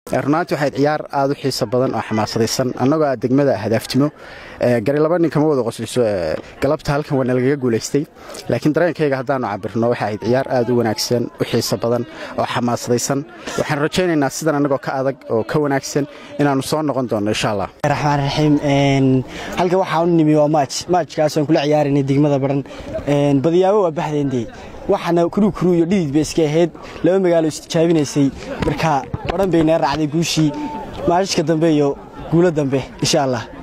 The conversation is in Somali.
runaantii waxayd ciyaar aad u xiiso badan oo xamaasadaysan annagoo aad degmada hadaaftimo gari laba nin kama wada qosliso galabta halkan waa nalagaga guulaystay laakiin dareenkayga haddaannu cabirno waxa ayd ciyaar aad u wanaagsan u xiiso badan oo xamaasadaysan waxaan rajaynaynaa sidan annagoo ka adag oo ka wanaagsan inaannu soo noqon doonno insha allah raxmaan raxiim halka waxaa u nimi waa maaj maajkaasaan kula ciyaaraynay degmada baran badiyaabo waa baxdeendee waxaana kuruu kuruu iyo dhidid bay iska ahayd laba magaalo istijaabinaysay marka baran bay naga raacday guushii maashishka dambe iyo guulo dambe insha allah